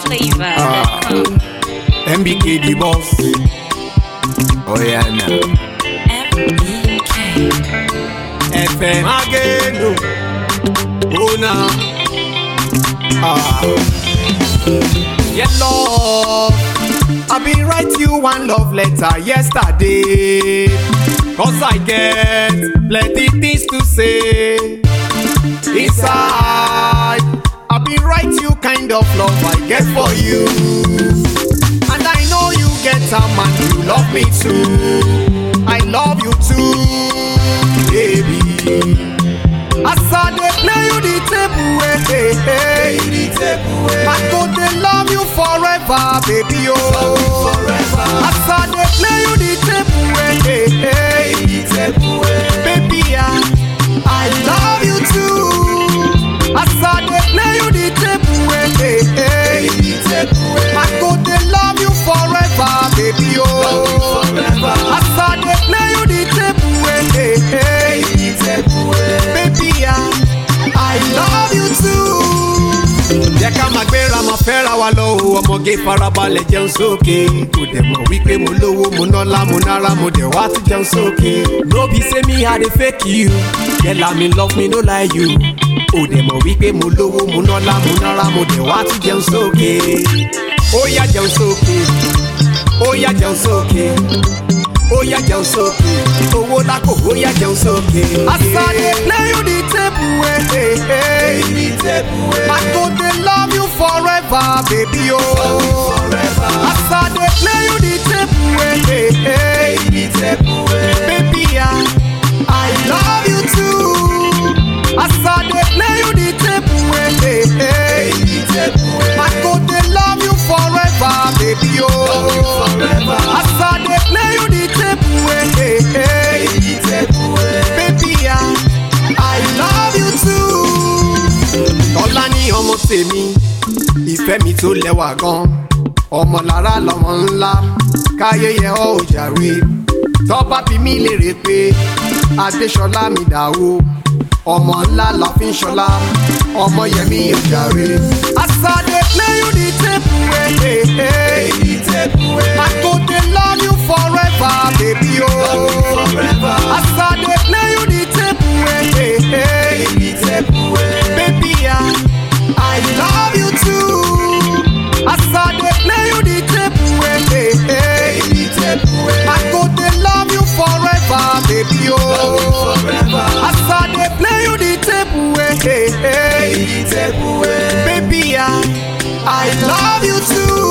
NinjaFlavor.com. MBK the boss. Oh yeah now. FBK. FM again. oh. Oh now. Ah. Yeah, love. I been write you one love letter yesterday. Cause I get plenty things to say. Inside, I been write you kind of love I get for you. And I know you get a man, you love me too. I love you too, baby. As I dey play you the table, hey, hey, hey. I go dey love you forever, baby, oh. As I dey play you the table, hey, hey, hey. Baby, I, I love you too. As I dey play you the table, hey, hey, hey. I go dey love you forever, baby, oh. As I dey play you the table, hey, hey, hey. Baby, I, I love you too. Jẹ́ ká máa gbéra máa fẹ́ra wa lọ o, ọmọge farabalẹ̀ jẹun sókè. Kò dẹ̀ mọ̀ wípé mo lówó, mo nọ́lá, mo nára, mo dẹ̀ wá tún jẹun sókè. No be say me I dey fake you, girl I'm in love me no lie you. Ò dẹ̀ mọ̀ wípé mo lówó, mo nọ́lá, mo nára, mo dẹ̀ wá tún jẹun sókè. Ó yá jẹun sókè, ó yá jẹun sókè. Ó yá jẹun sókè, owó lápò ó yá jẹun sókè. Asade play you the table, hey, hey, hey. I go dey love you forever, baby, oh. Asade play you the table, hey, hey, hey. Baby, I, I love you too. Asade play you the table, hey, hey, hey. I go dey love you forever, baby, oh. Asade play you the table, hey, hey, hey. Baby, I, I love you too. Tọ́lá ní ọmọ tèmi, ìfẹ́ mi tó lẹ́wà gan. Ọmọ lára lọmọ ńlá, káyé yẹ ọ́ ò jàre. Tọ́ba bí mi lèrè pé Adéṣọlá mi dà o. Ọmọ ńlá la fi ń ṣọlá, ọmọ yẹmi ò jàre. Asade play you the table, hey, hey, hey. I go dey love you forever, baby, oh. Asade play you the table, hey, hey, hey. Baby, I, I love you too. Asade play you the table, hey, hey, hey. I go dey love you forever, baby, oh. Asade play you the table, hey, hey, hey. Baby, I, I love you too.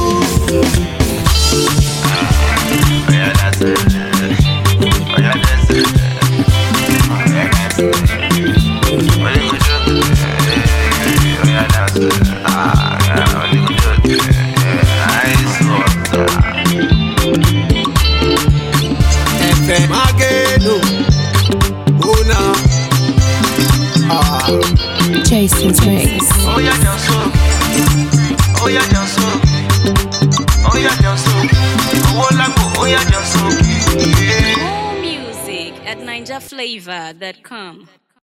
FM Ageno. Oh, now. Ah. Jason's mix. Oh yeah, jẹun sókè. Oh yeah, jẹun sókè. Oh yeah, jẹun sókè. Owó lágbo, oh yeah, jẹun sókè. Yeah. More music at NinjaFlavor.com.